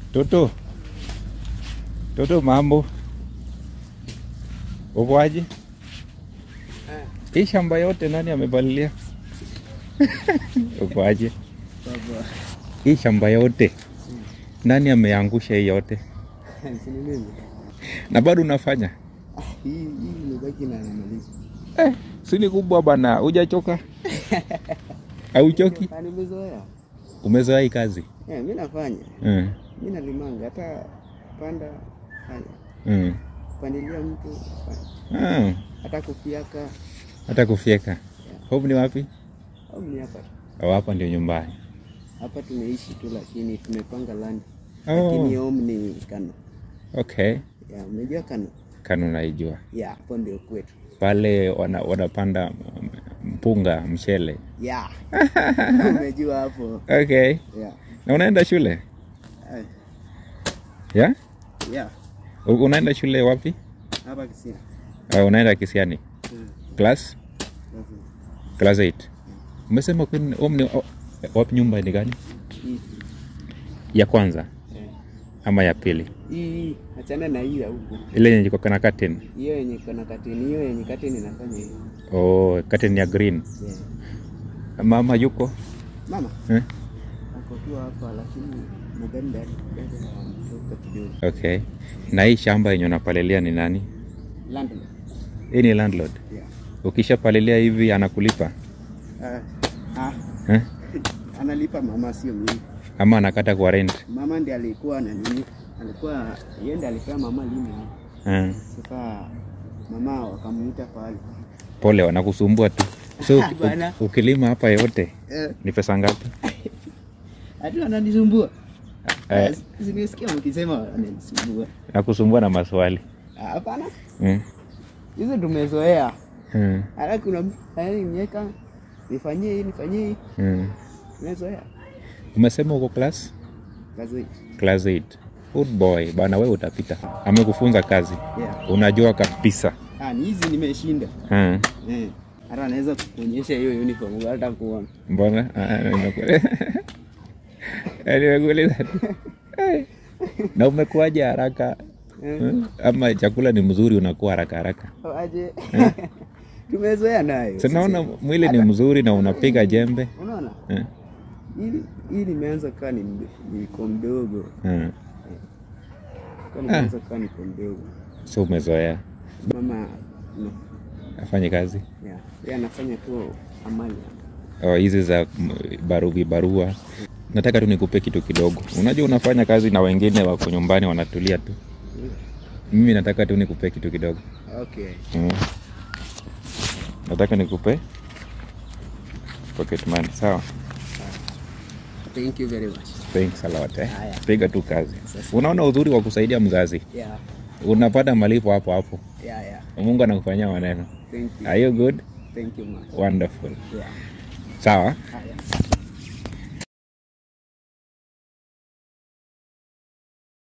Toto, Toto, mambo upoaje? Hii shamba yote nani amepalilia? Upoaje? Baba. Hii shamba yote nani ameangusha hii yote, Si ni mimi? na bado unafanya Ah, hii hii imebaki na namaliza. eh? Si ni kubwa bana, hujachoka? Hauchoki? Ah, nimezoea. Umezoea hii kazi Eh, mimi nafanya. mm. Mimi nalimanga hata panda fanya. Mm. Kupandilia mtu fanya. Ah, Hata kufiaka hata kufyeka. Home ni wapi? au ni hapa. tu. Au hapa ndio nyumbani? Hapa tumeishi tu lakini tumepanga land. Oh. Lakini home ni Kano. Okay, Ya, umejua Kano? Kanu naijua Ya, hapo ndio kwetu. pale wana, wanapanda m- mpunga mchele. Ya. Umejua hapo. Okay, Ya. na unaenda shule Eh, yeah? Ya. U- Unaenda shule wapi? Hapa Kisia. Uh, unaenda Kisiani Mm. class Sasa, class 8. Umesema kwani home ni o- wapi? Nyumba ni gani? Hii. Ya kwanza Eh. ama ya pili? Hii achana na hii ya huku. Ile yenye iko na curtain. Hiyo yenye iko na kateni, hiyo yenye kateni inafanya hivi. Oh, curtain ya green. Yeah. Mama yuko Mama eh? ako tu hapa, lakini nadhani ndani ndani anatoka kidogo. Okay, na hii shamba yenye unapalilia ni nani? Landlord. Hii ni landlord. Yeah. Ukishapalilia hivi anakulipa Ah, ah, eh? analipa mama, sio mimi. ama anakata kwa rent Mama ndiye alikuwa na nini, alikuwa yeye ndiye alipea mama lini. eh? Sasa mama wakamuita pale. Pole, wanakusumbua tu. So uki- Bana. ukilima hapa yote Eh, ni pesa ngapi? hadi ananisumbua. Eh. Sinisikia mkisema ananisumbua. Nakusumbua na maswali Ah, Hapana, mm. hizo tumezoea. Mm. Hata kuna mtu yaani mieka nifanyie hii nifanyie hii, Mm. tumezoea Umesema uko class kazi. class 8. Good boy bana, wewe utapita. Amekufunza kazi, Yeah. unajua kabisa Ah, ni hizi nimeshinda. mm. Eh. Hata anaweza kukuonyesha hiyo uniform hata kuona. Mbona Ah, ah, nimekule- Ah, nimekuuliza tu. Eh. na umekuaje haraka Eh. Hmm? ama chakula ni mzuri unakuwa haraka haraka Aje. Tumezoea nayo. Si naona mwili ni mzuri na unapiga jembe Unaona? eh? Hili hili nimeanza kaa ni md- niko mdogo. Hmm. Kaa nimeanza kaa niko mdogo. so umezoea Mama no. afanye kazi Yeah. Yeye anafanya tu amali. Oh, hizi za mm, baruvi barua nataka tu nikupe kitu kidogo unajua unafanya kazi na wengine wako nyumbani wanatulia tu mimi nataka tu nikupe kitu kidogo Okay. mm. nataka nikupe pocket money sawa Thank you very much. thanks a lot eh. Haya. piga tu kazi Sasa. unaona uzuri wa kusaidia mzazi Yeah. unapata malipo hapo hapo Yeah, yeah. mungu anakufanyia maneno Thank you. are you good Thank you much. wonderful Yeah. sawa Haya.